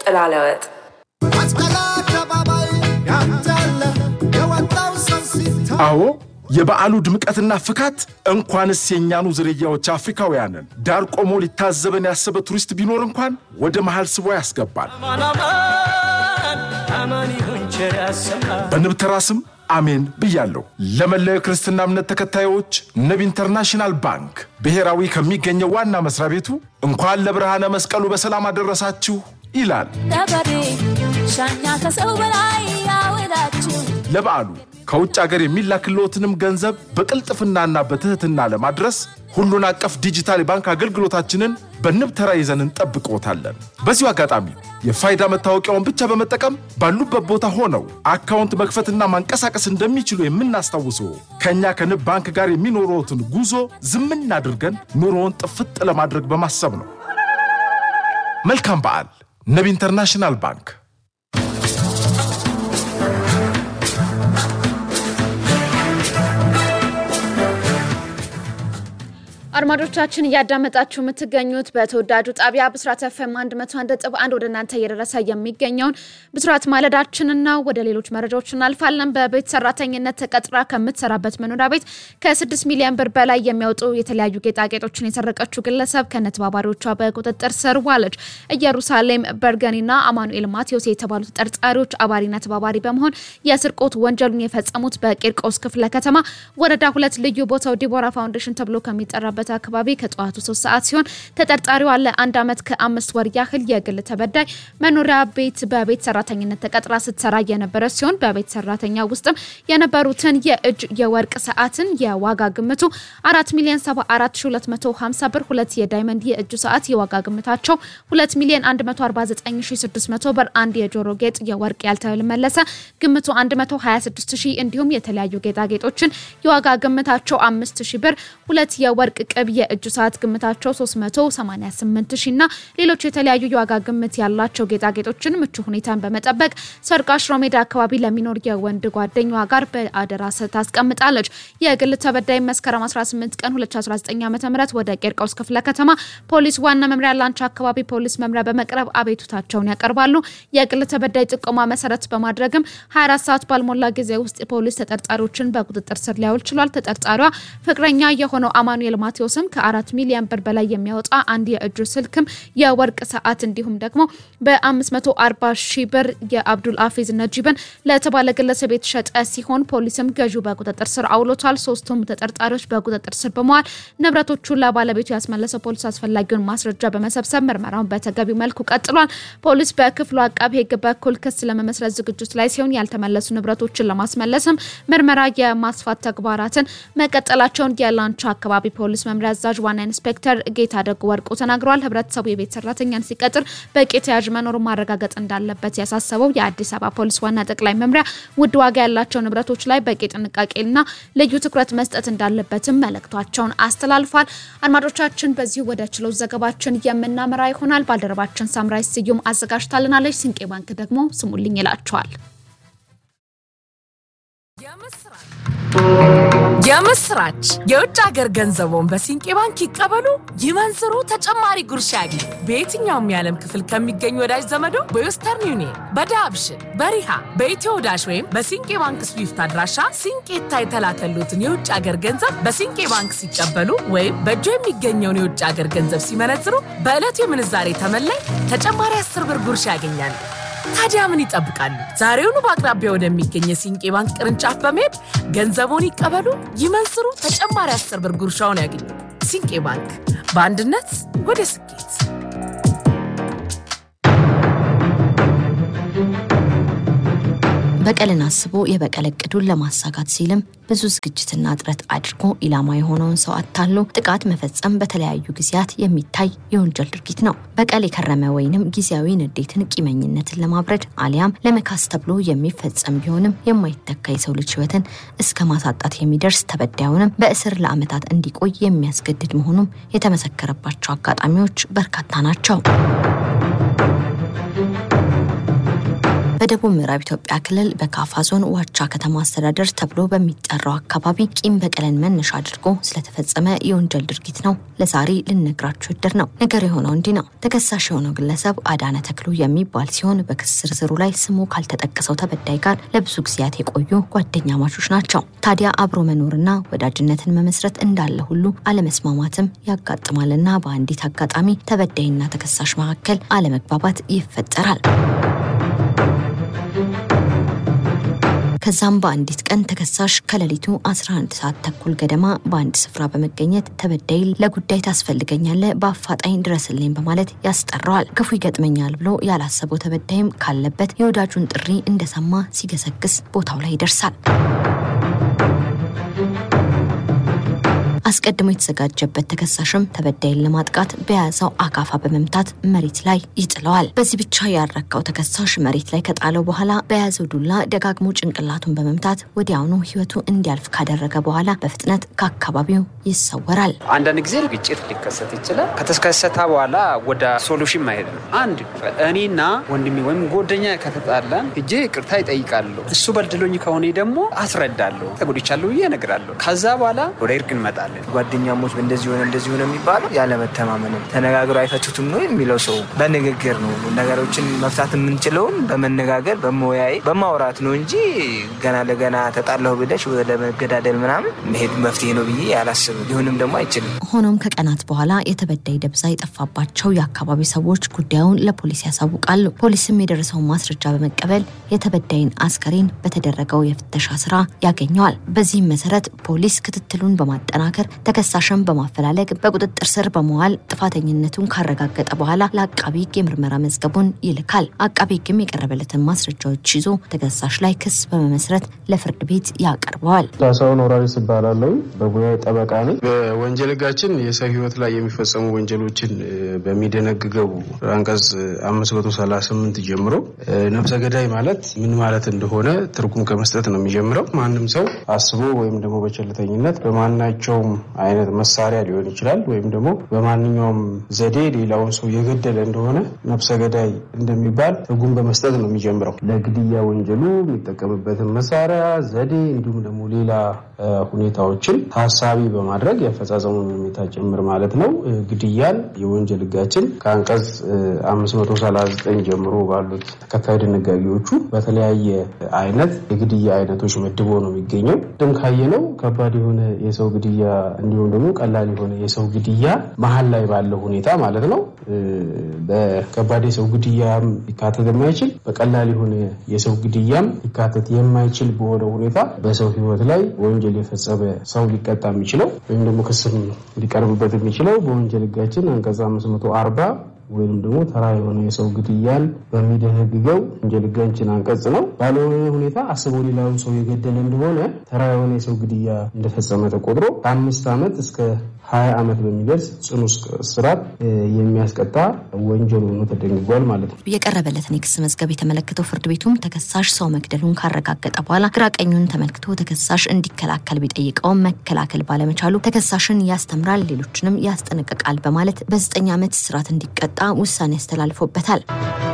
ጥላለወጥ መስቀል አደባባይ ያንዳለ የወጣው ሰው ሲታ አዎ የበዓሉ ድምቀትና ፍካት እንኳንስ የእኛኑ ዝርያዎች አፍሪካውያንን ዳር ቆሞ ሊታዘበን ያሰበ ቱሪስት ቢኖር እንኳን ወደ መሃል ስቦ ያስገባል። በንብተራ ስም አሜን ብያለሁ። ለመላው የክርስትና እምነት ተከታዮች ንብ ኢንተርናሽናል ባንክ ብሔራዊ ከሚገኘው ዋና መስሪያ ቤቱ እንኳን ለብርሃነ መስቀሉ በሰላም አደረሳችሁ ይላል። ገበሬ ሻኛ ከሰው በላይ ያወዳችሁ ለበዓሉ ከውጭ አገር የሚላክልዎትንም ገንዘብ በቅልጥፍናና በትህትና ለማድረስ ሁሉን አቀፍ ዲጂታል የባንክ አገልግሎታችንን በንብ ተራ ይዘን እንጠብቅዎታለን። በዚሁ አጋጣሚ የፋይዳ መታወቂያውን ብቻ በመጠቀም ባሉበት ቦታ ሆነው አካውንት መክፈትና ማንቀሳቀስ እንደሚችሉ የምናስታውሰው ከእኛ ከንብ ባንክ ጋር የሚኖረዎትን ጉዞ ዝምን አድርገን ኑሮውን ጥፍጥ ለማድረግ በማሰብ ነው። መልካም በዓል። ንብ ኢንተርናሽናል ባንክ አድማጮቻችን እያዳመጣችሁ የምትገኙት በተወዳጁ ጣቢያ ብስራት ኤፍኤም 101.1 ወደ እናንተ እየደረሰ የሚገኘውን ብስራት ማለዳችንን ነው። ወደ ሌሎች መረጃዎች እናልፋለን። በቤት ሰራተኝነት ተቀጥራ ከምትሰራበት መኖሪያ ቤት ከ6 ሚሊዮን ብር በላይ የሚያወጡ የተለያዩ ጌጣጌጦችን የሰረቀችው ግለሰብ ከነተባባሪዎቿ በቁጥጥር ስር ዋለች። ኢየሩሳሌም በርገኒና አማኑኤል ማቴዎስ የተባሉ ተጠርጣሪዎች አባሪና ተባባሪ በመሆን የስርቆት ወንጀሉን የፈጸሙት በቂርቆስ ክፍለ ከተማ ወረዳ ሁለት ልዩ ቦታው ዲቦራ ፋውንዴሽን ተብሎ ከሚጠራበት አካባቢ ከጠዋቱ ሶስት ሰዓት ሲሆን ተጠርጣሪዋ ለአንድ ዓመት ከአምስት ወር ያህል የግል ተበዳይ መኖሪያ ቤት በቤት ሰራተኝነት ተቀጥራ ስትሰራ የነበረ ሲሆን በቤት ሰራተኛ ውስጥም የነበሩትን የእጅ የወርቅ ሰዓትን የዋጋ ግምቱ አራት ሚሊዮን ሰባ አራት ሺ ሁለት መቶ ሀምሳ ብር፣ ሁለት የዳይመንድ የእጅ ሰዓት የዋጋ ግምታቸው ሁለት ሚሊዮን አንድ መቶ አርባ ዘጠኝ ሺ ስድስት መቶ ብር፣ አንድ የጆሮ ጌጥ የወርቅ ያልተመለሰ ግምቱ አንድ መቶ ሀያ ስድስት ሺ እንዲሁም የተለያዩ ጌጣጌጦችን የዋጋ ግምታቸው አምስት ሺ ብር፣ ሁለት የወርቅ ቅብ የእጅ ሰዓት ግምታቸው 388 ሺ እና ሌሎች የተለያዩ የዋጋ ግምት ያላቸው ጌጣጌጦችን ምቹ ሁኔታን በመጠበቅ ሰርቃ ሽሮ ሜዳ አካባቢ ለሚኖር የወንድ ጓደኛዋ ጋር በአደራ ታስቀምጣለች። የግል ተበዳይ መስከረም 18 ቀን 2019 ዓ ም ወደ ቄርቆስ ክፍለ ከተማ ፖሊስ ዋና መምሪያ ላንቻ አካባቢ ፖሊስ መምሪያ በመቅረብ አቤቱታቸውን ያቀርባሉ። የግል ተበዳይ ጥቆማ መሰረት በማድረግም 24 ሰዓት ባልሞላ ጊዜ ውስጥ ፖሊስ ተጠርጣሪዎችን በቁጥጥር ስር ሊያውል ችሏል። ተጠርጣሪዋ ፍቅረኛ የሆነው አማኑኤል ማቴዎስም ከአራት ሚሊዮን ብር በላይ የሚያወጣ አንድ የእጁ ስልክም የወርቅ ሰዓት እንዲሁም ደግሞ በ540 ሺህ ብር የአብዱል አፊዝ ነጂብን ለተባለ ግለሰብ የተሸጠ ሲሆን ፖሊስም ገዢው በቁጥጥር ስር አውሎታል። ሶስቱም ተጠርጣሪዎች በቁጥጥር ስር በመዋል ንብረቶቹን ለባለቤቱ ያስመለሰው ፖሊስ አስፈላጊውን ማስረጃ በመሰብሰብ ምርመራውን በተገቢው መልኩ ቀጥሏል። ፖሊስ በክፍሉ አቃቢ ሕግ በኩል ክስ ለመመስረት ዝግጅት ላይ ሲሆን ያልተመለሱ ንብረቶችን ለማስመለስም ምርመራ የማስፋት ተግባራትን መቀጠላቸውን የላንቻ አካባቢ ፖሊስ መምሪያ አዛዥ ዋና ኢንስፔክተር ጌታ ደጉ ወርቁ ተናግረዋል። ህብረተሰቡ የቤት ሰራተኛን ሲቀጥር በቂ ተያዥ መኖሩን ማረጋገጥ እንዳለበት ያሳሰበው የአዲስ አበባ ፖሊስ ዋና ጠቅላይ መምሪያ ውድ ዋጋ ያላቸው ንብረቶች ላይ በቂ ጥንቃቄና ልዩ ትኩረት መስጠት እንዳለበትም መልእክቷቸውን አስተላልፏል። አድማጮቻችን፣ በዚሁ ወደ ችሎት ዘገባችን የምናመራ ይሆናል። ባልደረባችን ሳምራይ ስዩም አዘጋጅታልናለች። ስንቄ ባንክ ደግሞ ስሙልኝ ይላቸዋል። የምስራች! የውጭ ሀገር ገንዘቦን በሲንቄ ባንክ ይቀበሉ፣ ይመንዝሩ፣ ተጨማሪ ጉርሻ ያግኙ። በየትኛውም የዓለም ክፍል ከሚገኙ ወዳጅ ዘመዶ በዌስተርን ዩኒየን፣ በዳብሽን፣ በሪሃ፣ በኢትዮ ዳሽ ወይም በሲንቄ ባንክ ስዊፍት አድራሻ ሲንቄታ የተላከሉትን የውጭ ሀገር ገንዘብ በሲንቄ ባንክ ሲቀበሉ ወይም በእጆ የሚገኘውን የውጭ ሀገር ገንዘብ ሲመነዝሩ በዕለቱ የምንዛሬ ተመላይ ተጨማሪ አስር ብር ጉርሻ ያገኛሉ። ታዲያ ምን ይጠብቃሉ? ዛሬውኑ በአቅራቢያ ወደሚገኝ የሲንቄ ባንክ ቅርንጫፍ በመሄድ ገንዘቦን ይቀበሉ፣ ይመንዝሩ፣ ተጨማሪ አስር ብር ጉርሻውን ያገኙ። ሲንቄ ባንክ በአንድነት ወደ ስኬት። በቀልን አስቦ የበቀል እቅዱን ለማሳካት ሲልም ብዙ ዝግጅትና ጥረት አድርጎ ኢላማ የሆነውን ሰው አታሎ ጥቃት መፈጸም በተለያዩ ጊዜያት የሚታይ የወንጀል ድርጊት ነው። በቀል የከረመ ወይንም ጊዜያዊ ንዴትን፣ ቂመኝነትን ለማብረድ አሊያም ለመካስ ተብሎ የሚፈጸም ቢሆንም የማይተካ የሰው ልጅ ሕይወትን እስከ ማሳጣት የሚደርስ ተበዳዩንም በእስር ለዓመታት እንዲቆይ የሚያስገድድ መሆኑም የተመሰከረባቸው አጋጣሚዎች በርካታ ናቸው። በደቡብ ምዕራብ ኢትዮጵያ ክልል በካፋ ዞን ዋቻ ከተማ አስተዳደር ተብሎ በሚጠራው አካባቢ ቂም በቀልን መነሻ አድርጎ ስለተፈጸመ የወንጀል ድርጊት ነው ለዛሬ ልነግራችሁ እድር ነው። ነገር የሆነው እንዲህ ነው። ተከሳሽ የሆነው ግለሰብ አዳነ ተክሉ የሚባል ሲሆን በክስ ዝርዝሩ ላይ ስሙ ካልተጠቀሰው ተበዳይ ጋር ለብዙ ጊዜያት የቆዩ ጓደኛ ማቾች ናቸው። ታዲያ አብሮ መኖርና ወዳጅነትን መመስረት እንዳለ ሁሉ አለመስማማትም ያጋጥማልና በአንዲት አጋጣሚ ተበዳይና ተከሳሽ መካከል አለመግባባት ይፈጠራል። ከዛም በአንዲት ቀን ተከሳሽ ከሌሊቱ 11 ሰዓት ተኩል ገደማ በአንድ ስፍራ በመገኘት ተበዳይ ለጉዳይ ታስፈልገኛለህ፣ በአፋጣኝ ድረስልኝ በማለት ያስጠራዋል። ክፉ ይገጥመኛል ብሎ ያላሰበው ተበዳይም ካለበት የወዳጁን ጥሪ እንደሰማ ሲገሰግስ ቦታው ላይ ይደርሳል። አስቀድሞ የተዘጋጀበት ተከሳሽም ተበዳይን ለማጥቃት በያዘው አካፋ በመምታት መሬት ላይ ይጥለዋል። በዚህ ብቻ ያረካው ተከሳሽ መሬት ላይ ከጣለው በኋላ በያዘው ዱላ ደጋግሞ ጭንቅላቱን በመምታት ወዲያውኑ ሕይወቱ እንዲያልፍ ካደረገ በኋላ በፍጥነት ከአካባቢው ይሰወራል። አንዳንድ ጊዜ ግጭት ሊከሰት ይችላል። ከተከሰተ በኋላ ወደ ሶሉሽን ማሄድ ነው። አንድ እኔና ወንድሜ ወይም ጓደኛ ከተጣላን እጄ ይቅርታ ይጠይቃለሁ። እሱ በድሎኝ ከሆነ ደግሞ አስረዳለሁ። ተጎድቻለሁ ብዬ እነግራለሁ። ከዛ በኋላ ወደ እርቅ እንመጣለን። ጓደኛሞች እንደዚህ ሆነ እንደዚህ ሆነ የሚባለው ያለመተማመን ነው። ተነጋግሮ አይፈቱትም ነው የሚለው ሰው በንግግር ነው ነገሮችን መፍታት የምንችለውን በመነጋገር በመወያይ በማውራት ነው እንጂ ገና ለገና ተጣላሁ ብለሽ ወደ መገዳደል ምናምን መሄድ መፍትሄ ነው ብዬ አላስብም። ሊሆንም ደግሞ አይችልም። ሆኖም ከቀናት በኋላ የተበዳይ ደብዛ የጠፋባቸው የአካባቢ ሰዎች ጉዳዩን ለፖሊስ ያሳውቃሉ። ፖሊስም የደረሰውን ማስረጃ በመቀበል የተበዳይን አስከሬን በተደረገው የፍተሻ ስራ ያገኘዋል። በዚህም መሰረት ፖሊስ ክትትሉን በማጠናከር ተከሳሽን በማፈላለግ በቁጥጥር ስር በመዋል ጥፋተኝነቱን ካረጋገጠ በኋላ ለአቃቢ ሕግ የምርመራ መዝገቡን ይልካል። አቃቢ ሕግም የቀረበለትን ማስረጃዎች ይዞ ተከሳሽ ላይ ክስ በመመስረት ለፍርድ ቤት ያቀርበዋል። ዳሳውን ወራሪስ እባላለሁ። በሙያ ጠበቃ ነኝ። በወንጀል ሕጋችን የሰው ሕይወት ላይ የሚፈጸሙ ወንጀሎችን በሚደነግገው አንቀጽ 538 ጀምሮ ነፍሰ ገዳይ ማለት ምን ማለት እንደሆነ ትርጉም ከመስጠት ነው የሚጀምረው። ማንም ሰው አስቦ ወይም ደግሞ በቸልተኝነት በማናቸውም አይነት መሳሪያ ሊሆን ይችላል ወይም ደግሞ በማንኛውም ዘዴ ሌላውን ሰው የገደለ እንደሆነ ነፍሰ ገዳይ እንደሚባል ትርጉም በመስጠት ነው የሚጀምረው። ለግድያ ወንጀሉ የሚጠቀምበትን መሳሪያ፣ ዘዴ እንዲሁም ደግሞ ሌላ ሁኔታዎችን ታሳቢ በማድረግ የአፈጻጸሙን ሁኔታ ጭምር ማለት ነው። ግድያን የወንጀል ህጋችን ከአንቀጽ 539 ጀምሮ ባሉት ተከታይ ድንጋጌዎቹ በተለያየ አይነት የግድያ አይነቶች መድቦ ነው የሚገኘው። ድም ካየነው ከባድ የሆነ የሰው ግድያ እንዲሁም ደግሞ ቀላል የሆነ የሰው ግድያ መሀል ላይ ባለው ሁኔታ ማለት ነው። በከባድ የሰው ግድያም ሊካተት የማይችል በቀላል የሆነ የሰው ግድያም ሊካተት የማይችል በሆነ ሁኔታ በሰው ህይወት ላይ ወንጀል የፈጸመ ሰው ሊቀጣ የሚችለው ወይም ደግሞ ክስም ሊቀርብበት የሚችለው በወንጀል ህጋችን አንቀጽ 540 ወይም ደግሞ ተራ የሆነ የሰው ግድያን በሚደነግገው ወንጀል ህጋችን አንቀጽ ነው። ባልሆነ ሁኔታ አስቦ ሌላውን ሰው የገደለ እንደሆነ ተራ የሆነ የሰው ግድያ እንደፈጸመ ተቆጥሮ ከአምስት ዓመት እስከ ሀያ ዓመት በሚደርስ ጽኑ እስራት የሚያስቀጣ ወንጀል ሆኖ ተደንግጓል ማለት ነው። የቀረበለትን የክስ መዝገብ የተመለከተው ፍርድ ቤቱም ተከሳሽ ሰው መግደሉን ካረጋገጠ በኋላ ግራ ቀኙን ተመልክቶ ተከሳሽ እንዲከላከል ቢጠይቀውም መከላከል ባለመቻሉ ተከሳሽን ያስተምራል፣ ሌሎችንም ያስጠነቅቃል በማለት በዘጠኝ ዓመት እስራት እንዲቀጣ ውሳኔ አስተላልፎበታል።